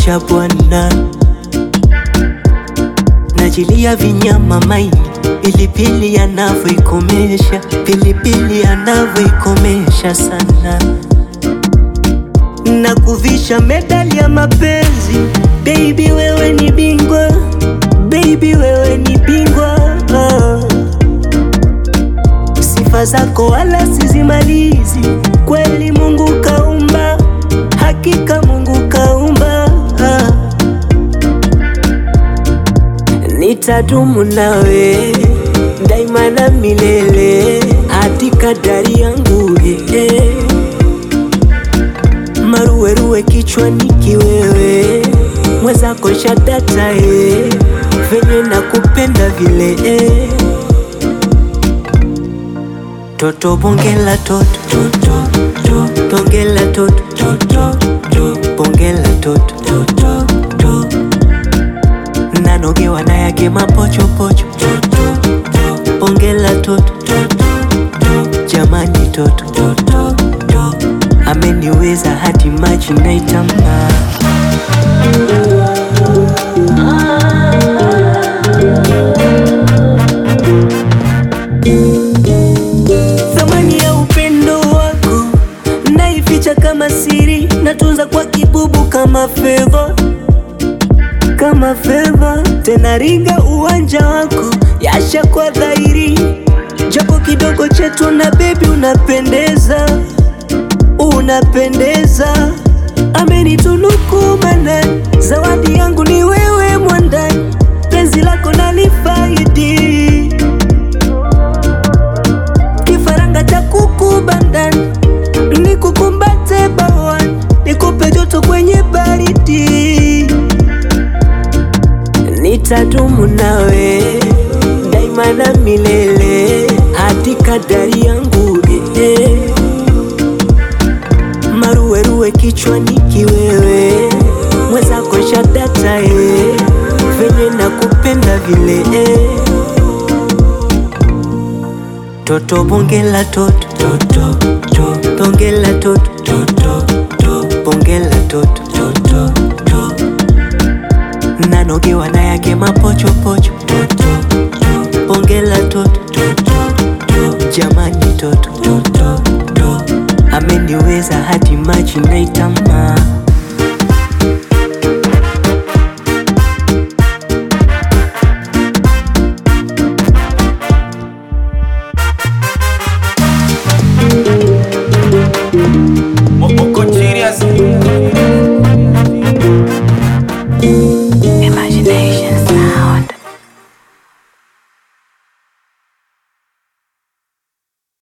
maisha bwana, najilia vinyama maini, pilipili anavyoikomesha, pilipili anavyoikomesha sana, na kuvisha medali ya mapenzi. Baby wewe ni bingwa, baby wewe ni bingwa ah. Sifa zako wala sizimalizi, kweli Mungu kaumba, hakika Mungu kaumba ah. Nitadumu nawe daima na milele hadi kadari yangu eh. Maruweruwe kichwani kiwewe, mwenzako shadata eh. Venye nakupenda vile eh. Toto bongela toto toto to bongela toto toto to bongela toto toto to nanogewa na yake mapocho pocho toto to bongela toto toto to jamani toto toto to ameniweza hadi maji naitama Thamani ya upendo wako naificha kama siri, natunza kwa kibubu kama fedha, kama fedha. Tena ringa uwanja wako yasha kwa dhahiri, japo kidogo chetu na bebi, unapendeza, unapendeza. Amenitunuku manani, zawadi yangu ni wewe mwandani, penzi lako nalifaidi kifaranga cha kuku bandani, nikukumbate bawani, nikupe joto kwenye baridi. Nitadumu nawe daima na milele hadi kadari yangu eh. Maruweruwe kichwani kiwewe, mwenzako shadata eh. Venye nakupenda vile eh. Toto bongela toto toto to bongela toto toto to bongela toto toto to nanogewa na yake mapocho pocho toto to bongela toto toto to jamani toto toto to ameniweza hadi maji naitama